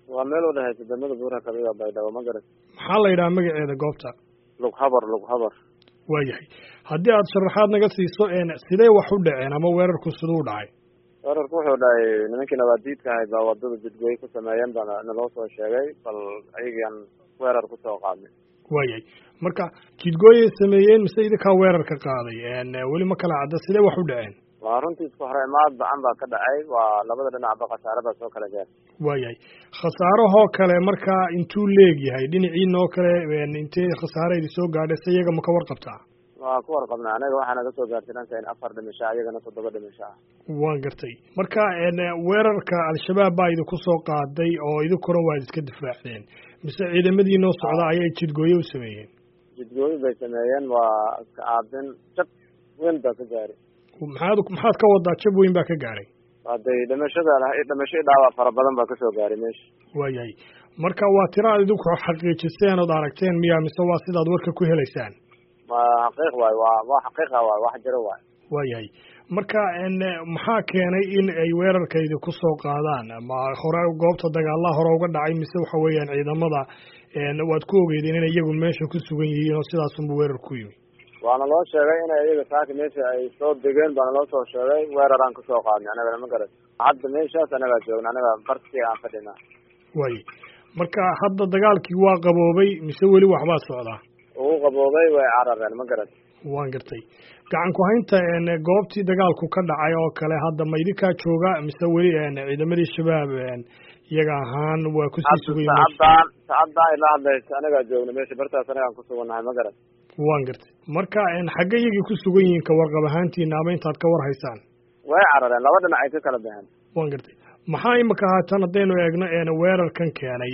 waa meel u dhexaysa degmada buura kabiga baydhabo ma garat maxaa la yidhaha magaceeda goobta lug habar lug habar waayahay haddii aada sharaxaad naga siiso sidee wax u dhaceen ama weerarku siduu dhacay weerarku wuxuu dhacay nimankii nabaadiidka ahayd baa wadada jidgooye ku sameeyeen baa naloo soo sheegay bal ayagian weerar kusoo qaadnay waayahay marka jidgooyay sameeyeen mise idinkaa weerarka qaaday weli ma kala cadda sidee wax u dhaceen waa runtii isku hore imaad bacan baa ka dhacay waa labada dhinacba khasaare baa soo kala gaar waayahay khasaarahoo kale markaa intuu leegyahay dhinaciinoo kale intee khasaare idi soo gaadhay se iyaga ma ka warqabtaa waa ku warqabnaa anaga waxaa naga soo gaartay dhanka in afar dhimasho ah iyagana toddoba dhimasho ah waan gartay marka weerarka al-shabaab baa idinku soo qaaday oo idinkuna waad iska difaacdeen mise ciidamadii noo socda ayay jidgooye u sameeyeen jidgooye bay sameeyeen waa iska aabin jab weyn baa ka gaaray maxaad maxaad ka wadaa jab weyn baa ka gaadhay haday dhimashada dhimasho dhaawac fara badan baa kasoo gaaray meesha waayahay marka waa tira ad idinku xaqiijiseen ood aragteen miya mise waa sidaad warka ku helaysaan ma xaqiiq waayo waa waa xaqiiqa waayo wax jiro waayo waayahay marka maxaa keenay in ay weerarka idinku soo qaadaan ma hore goobta dagaalaha hore uga dhacay mise waxa weeyaan ciidamada waad ku ogeydeen inay iyagu meesha ku sugan yihiin oo sidaasunba weerar ku yimi waana loo sheegay inay iyaga saaka meesha ay soo degeen baana loo soo sheegay weeraraan kasoo qaadnay anagana ma garat hadda meeshaas anagaa joogna anaga bartii aan fadhinaa waaye marka hadda dagaalkii waa qaboobay mise weli waxbaa socdaa ugu qaboobay way carareen ma garat waan gartay gacan ku haynta goobtii dagaalku ka dhacay oo kale hadda ma idinkaa jooga mise weli ciidamadii shabaab iyaga ahaan waa kusii sugay sacaddaan sacaddaan ila hadlaysa anagaa joogna meesha bartaas anagaan kusugannahay ma garat waan gartay marka xagge iyagii ku sugan yihiin ka warqab ahaantiina ama intaad ka war haysaan way carareen laba dhinac ay ka kala baxeen waan gartay maxaa imika haatan haddaynu eegno weerarkan keenay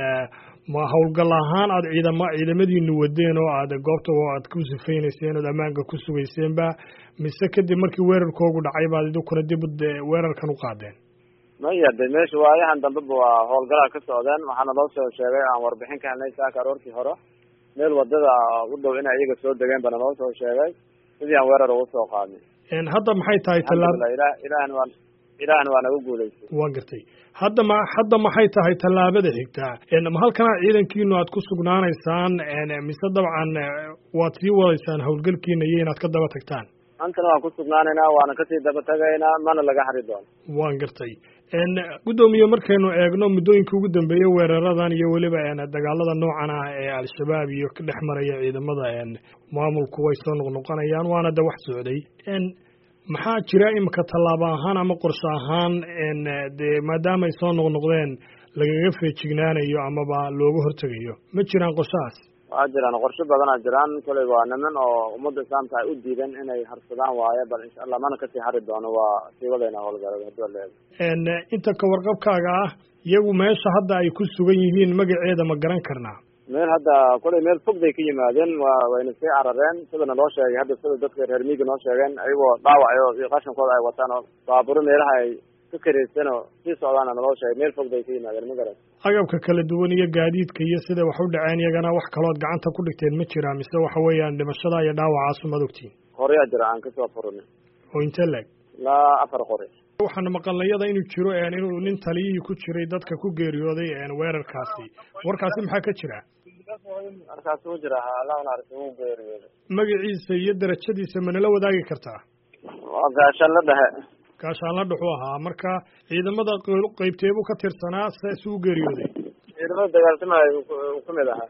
ma howlgal ahaan aada ciidama ciidamadiinu wadeen oo aad goobta aad ku sifaynayseen ood ammaanka ku sugayseenba mise kadib markii weerarkoogu dhacay baad idinkuna dib weerarkan u qaadeen maya de meesha waayahan dambeba waa howlgalaha ka socdeen waxaana loo soo sheegay aan warbixin ka helnay saaka aroortii hore meel wadada u dhow inay iyaga soo degeen bana loo soo sheegay sidii aan weerar ugu soo qaadnay hadda maxay tahay tallaab ila ilahna waa ilahna waa nagu guulaystay waa gartay hadda ma hadda maxay tahay tallaabada xigtaa ma halkanaa ciidankiinu aad ku sugnaanaysaan mise dabcan waad sii wadaysaan howlgalkiina iyo inaad ka daba tagtaan antana waan ku sugnaanaynaa waana kasii daba tagaynaa mana laga hari doono waan gartay guddoomiye markaynu eegno muddooyinka ugu dambeeyey weeraradan iyo weliba dagaalada noocan ah ee al-shabaab iyo ka dhex maraya ciidamada maamulku way soo noqnoqonayaan waana de wax socday maxaa jira imika tallaabo ahaan ama qorshe ahaan dee maadaama ay soo noqnoqdeen lagaga feejignaanayo amaba looga hortegayo ma jiraan qorshahaas waa jiraan qorshe badanaa jiraan koley waa niman oo ummadda islaamka ay u diideen inay harsadaan waaye bal insha allah mana kasii hari doono waa sii wadayna howlgalada hadii waa leedahay inta ka warqabkaaga ah iyagu meesha hadda ay ku sugan yihiin magaceeda ma garan karnaa meel hadda koley meel fog bay ka yimaadeen wa wayna sii carareen sidana loo sheegay hadda sida dadka reer miiga noo sheegeen ayagoo dhaawacayo iyo qashankooda ay wataan oo baaburo meelaha ay ka karaysan oo sii socdaana naloo sheegay meel fog bay ka yimaadeen ma garan agabka kala duwan iyo gaadiidka iyo siday wax u dhaceen iyagana wax kalood gacanta ku dhigteen ma jiraa mise waxa weeyaan dhimashada iyo dhaawacaasu maad ogtiin qoryaa jira aan kasoo furinay oo intee leeg ilaa afar qori waxaana maqalnayada inuu jiro inuu nin taliyihii ku jiray dadka ku geeriyooday weerarkaasi warkaasi maxaa ka jira markaas uu jira allah naxariis uu geeriyooday magaciisa iyo darajadiisa manala wadaagi kartaa waa gaashaan la dhexe gaashaanla dhuxuu ahaa marka ciidamada qeybteebuu ka tirsanaa saas uu geeriyooday ciidamada dagaaltamaya uu kamid ahaa